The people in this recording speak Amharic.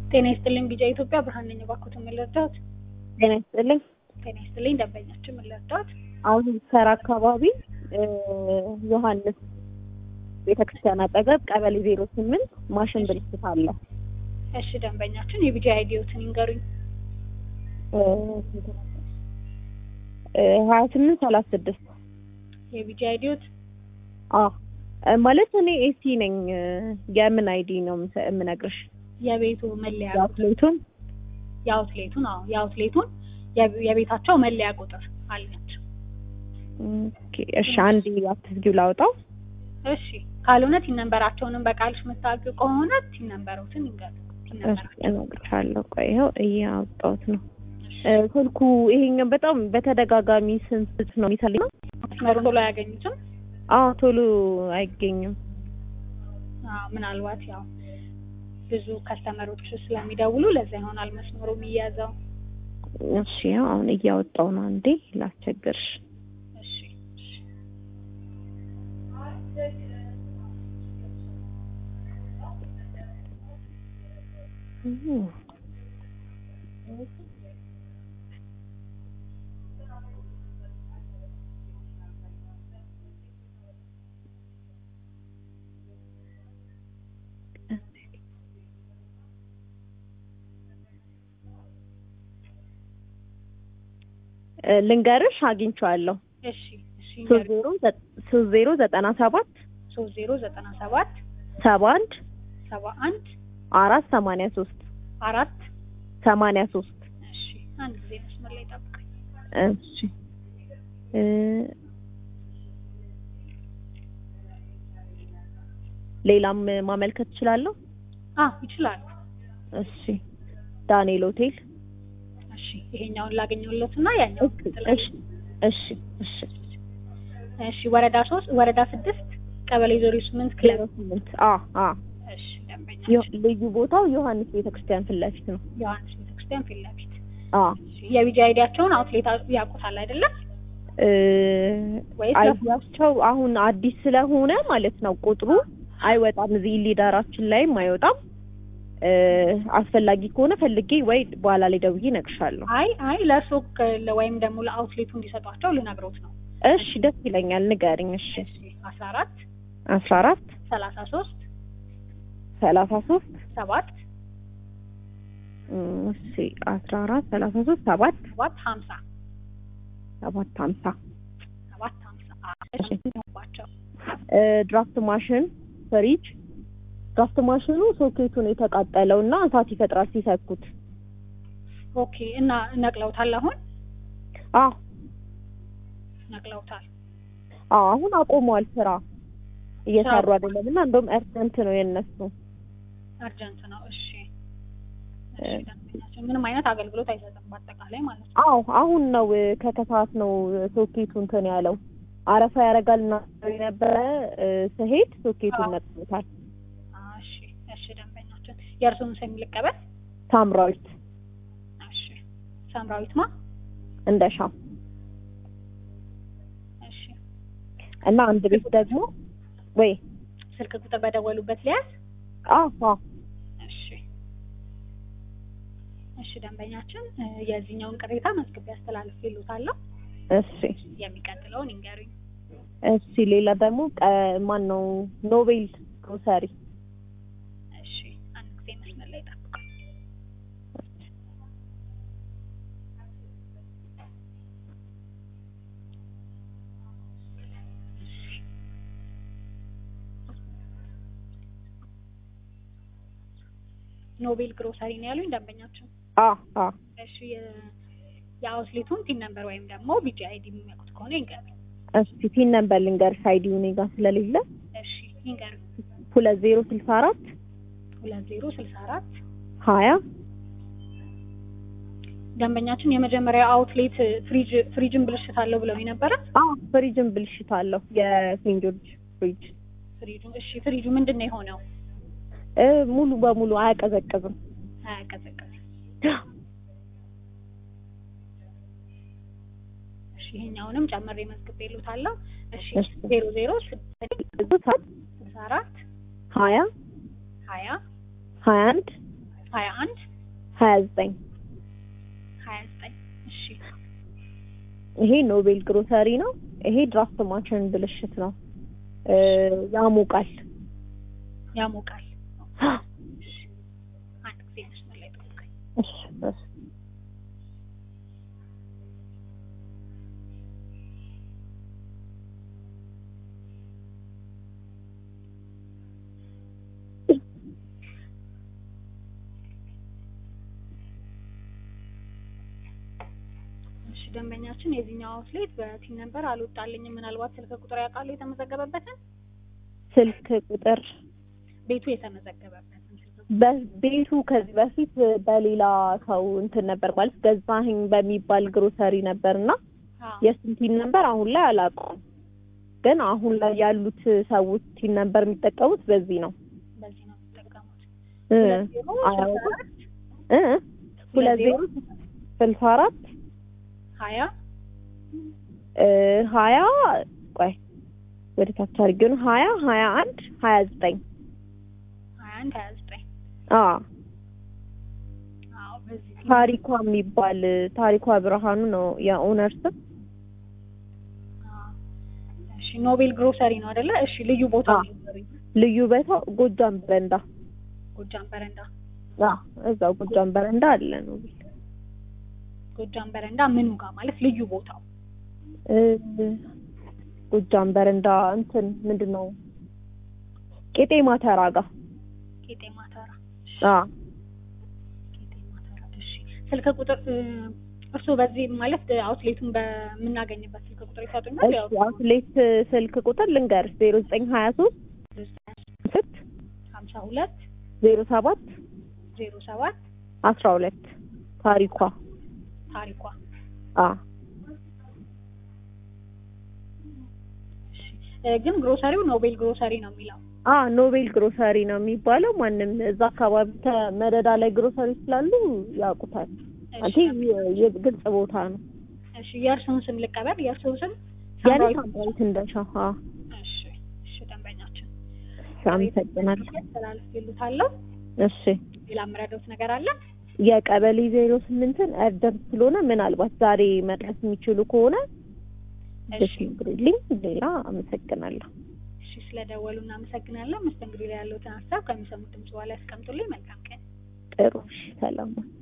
ጤና ይስጥልኝ ቢጫ ኢትዮጵያ ብርሃን ነኝ። እባክዎትን ምን ልርዳዎት? ጤና ይስጥልኝ። ጤና ይስጥልኝ ደንበኛችን ምን ልርዳዎት? አሁን ሰራ አካባቢ ዮሐንስ ቤተክርስቲያን አጠገብ ቀበሌ ዜሮ ስምንት ማሽን ብልሽት አለ። እሺ ደንበኛችን የቢጫ አይዲዎትን ይንገሩኝ። ሀያ ስምንት ሰላሳ ስድስት የቢጫ አይዲዎት አዎ ማለት እኔ ኤሲ ነኝ። የምን አይዲ ነው የምሰ- የምነግርሽ? የቤቱ መለያ ቁጥር የአትሌቱን የአውትሌቱን አዎ የአውትሌቱን የብ- የቤታቸው መለያ ቁጥር አለች። ኦኬ፣ እሺ አንድ አትዝጊው ላውጣው። እሺ ካልሆነ ቲን ነንበራቸውንም በቃልሽ የምታውቂው ከሆነ ቲን ነንበሮትን ይንገሩ። ቲን እሺ ነንበራቸው እነግርሻለሁ። ቆይ ይኸው እያወጣሁት ነው። እሺ። እ፣ ስልኩ ይሄኛው በጣም በተደጋጋሚ ስንስት ነው የሚሰልኝ። መስመሩን ቶሎ አያገኙትም። አዎ ቶሎ አይገኝም። አዎ ምናልባት ያው ብዙ ከስተመሮች ስለሚደውሉ ለዛ ይሆናል መስመሩ የሚያዘው። እሺ ያው አሁን እያወጣሁ ነው። አንዴ ላስቸግርሽ። እሺ እሺ። እ፣ ልንገርሽ አግኝቼዋለሁ። እሺ እሺ ሶስት ዜሮ ዘ- ሶስት ዜሮ ዘጠና ሰባት ሶስት ዜሮ ዘጠና ሰባት ሰባ አንድ ሰባ አንድ አራት ሰማንያ ሶስት አራት ሰማንያ ሶስት እሺ አንድ ጊዜ መስመር ላይ ጠብቀኝ። እሺ እ፣ ሌላም ማመልከት እችላለሁ? አ ይችላሉ። እሺ ዳንኤል ሆቴል እሺ ይሄኛውን ላገኘሁለት እና ያኛው እሺ እሺ እሺ እሺ ወረዳ ሶስት ወረዳ ስድስት ቀበሌ ዜሮ ስምንት ክለብ ዜሮ ስምንት አ አ እሺ ደንበኛ ዮ- ልዩ ቦታው ዮሐንስ ቤተክርስቲያን ፊት ለፊት ነው። ዮሐንስ ቤተክርስቲያን ፊት ለፊት አ እሺ የቢጂ አይዲያቸውን አውትሌት ያውቁታል አይደለም እ፣ ወይስ አይዲያቸው አሁን አዲስ ስለሆነ ማለት ነው ቁጥሩ አይወጣም። እዚህ ሊደራችን ላይም አይወጣም። እ፣ አስፈላጊ ከሆነ ፈልጌ ወይ በኋላ ላይ ደውዬ እነግርሻለሁ። አይ አይ ለእርሶ ከ- ወይም ደግሞ ለአውትሌቱ እንዲሰጧቸው ልነግሮት ነው እሺ ደስ ይለኛል። ንገሪኝ። እሺ እሺ አስራ አራት አስራ አራት ሰላሳ ሶስት ሰላሳ ሶስት ሰባት እሺ አስራ አራት ሰላሳ ሶስት ሰባት ሰባት ሀምሳ ሰባት ሀምሳ ሰባት ሀምሳ እሺ። ባቸው እ፣ ድራፍት ማሽን ፍሪጅ ድራፍት ማሽኑ ሶኬቱን የተቃጠለው እና እሳት ይፈጥራል ሲሰኩት። ኦኬ እና ነቅለውታል አሁን አዎ ነቅለውታል አዎ አሁን አቆመዋል ስራ እየሰሩ ስራ አይደለም እና እንደውም እርሰንት ነው የነሱ አርጀንት ነው እሺ እሺ ደንበኛችን ምንም አይነት አገልግሎት አይሰጥም በአጠቃላይ ማለት ነው አዎ አሁን ነው እ፣ ከከሰዓት ነው እ፣ ሶኬቱ እንትን ያለው አረፋ ያደርጋል እና የነበረ እ፣ ስሄድ ሶኬቱን አዎ። ነቅሎታል። አ፣ እሺ እሺ ደንበኛችን የእርስዎን ስም ልቀበል ሳምራዊት እሺ ሳምራዊት ማ እንደሻው እሺ እና አንድ ቤት ደግሞ ወይ ስልክ ቁጥር በደወሉበት ሊያዝ አዎ አዎ እሺ እሺ ደንበኛችን እ፣ የዚህኛውን ቅሬታ መዝግቤ አስተላልፍ ይሉታለሁ እሺ የሚቀጥለውን ይንገሩኝ እሺ ሌላ ደግሞ ቀ- ማን ነው ኖቤል ግሮሰሪ እሺ አንድ ጊዜ መስመር ላይ ጠብቁ ኖቤል ግሮሰሪ ነው ያሉኝ ደንበኛችን አ አ እሺ የ- የአውትሌቱን ቲን ነምበር ወይም ደግሞ ቢጂ አይዲ የሚያውቁት ከሆነ ይንገሩኝ እሺ ፒን ነምበር ልንገርሽ አይዲው እኔ ጋር ስለሌለ እሺ ይንገሩኝ ሁለት ዜሮ ስልሳ አራት ሁለት ዜሮ ስልሳ አራት ሀያ ደንበኛችን የመጀመሪያ አውትሌት ፍሪጅ ፍሪጅን ብልሽት አለው ብለው ነበረ አ ፍሪጅን ብልሽት አለው የሴንት ጆርጅ ፍሪጅ ፍሪጁ እሺ ፍሪጁ ምንድን ነው የሆነው እ፣ ሙሉ በሙሉ አያቀዘቅዝም። አያቀዘቅዝም እሺ ይሄኛውንም ጨምሬ መዝግቤ ይሉታለሁ እሺ እሺ። ዜሮ ዜሮ ስድስት ሰዓት ስልሳ አራት ሀያ ሀያ ሀያ አንድ ሀያ አንድ ሀያ ዘጠኝ ሀያ ዘጠኝ እሺ ይሄ ኖቤል ግሮሰሪ ነው። ይሄ ድራፍት ማሽን ብልሽት ነው። እ ያሞቃል። ያሞቃል እሺ አንድ ጊዜ መስመር ላይ ጠብቀኝ እሺ እሺ እሺ ደንበኛችን የዚህኛው አውትሌት በቲን ነበር አልወጣልኝም ምናልባት ስልክ ቁጥር ያውቃሉ የተመዘገበበትን ስልክ ቁጥር ቤቱ የተመዘገበበትን ስልክ ቁጥር በቤቱ ከዚህ በፊት በሌላ ሰው እንትን ነበር ማለት ገዛኸኝ በሚባል ግሮሰሪ ነበርና አዎ የእሱን ቲን ነበር አሁን ላይ አላውቀውም። ግን አሁን ላይ ያሉት ሰዎች ቲን ነበር የሚጠቀሙት በዚህ ነው። በዚህ ነው የሚጠቀሙት እ ሁለት ዜሮ ስልሳ አያውቁም? አራት እ ሁለት ዜሮ ስልሳ አራት ሀያ እ ሀያ ቆይ ወደ ታች አድርጌው ነው ሀያ ሀያ አንድ ሀያ ዘጠኝ ሀያ አንድ ሀያ ዘጠኝ አ አዎ በዚህ ታሪኳ የሚባል ታሪኳ ብርሃኑ ነው የኦነር ስም። አዎ እሺ ኖቤል ግሮሰሪ ነው አይደለ እሺ ልዩ ቦታ አዎ። ልዩ ቦታው ጎጃም በረንዳ። ጎጃም በረንዳ አ እዛው ጎጃም በረንዳ አለ ነው ጎጃም በረንዳ ምኑ ጋር ማለት ልዩ ቦታው እ ጎጃም በረንዳ እንትን ምንድን ነው ቄጤማ ተራ ጋ ቄጤማ ተራ አ ቄጤማ ተራ እሺ ስልክ ቁጥር እ፣ እርስዎ በዚህ ማለት አውትሌቱን በምናገኝበት ስልክ ቁጥር ይሰጡኛል ያው እሺ አውትሌት ስልክ ቁጥር ልንገርሽ ዜሮ ዘጠኝ ሀያ ሶስት ስት ሀምሳ ሁለት ዜሮ ሰባት ዜሮ ሰባት አስራ ሁለት ታሪኳ ታሪኳ አ እሺ እ፣ ግን ግሮሰሪው ኖቤል ግሮሰሪ ነው የሚለው አ ኖቤል ግሮሰሪ ነው የሚባለው። ማንም እዛ አካባቢ ከመደዳ ላይ ግሮሰሪ ስላሉ ያውቁታል። እሺ አንቴ የግልጽ ቦታ ነው። እሺ የእርስዎን ስም ልቀበል የእርስዎ ስም ያኔ ሳምራዊት ሳምራዊት እንደሻው አ እሺ እሺ ደንበኛችን አመሰግናለሁ። ተላልፍ ይሉታለሁ እሺ ሌላ የምረዳዎት ነገር አለ የቀበሌ ዜሮ ስምንትን እርደር ስለሆነ ምናልባት ዛሬ መድረስ የሚችሉ ከሆነ እሺ ብትነግሩልኝ። ሌላ አመሰግናለሁ። እሺ ስለደወሉ እናመሰግናለን መስተንግዶ ላይ ያለዎትን ሀሳብ ከሚሰሙት ድምጽ በኋላ ያስቀምጡልኝ መልካም ቀን ጥሩ እሺ፣ ሰላም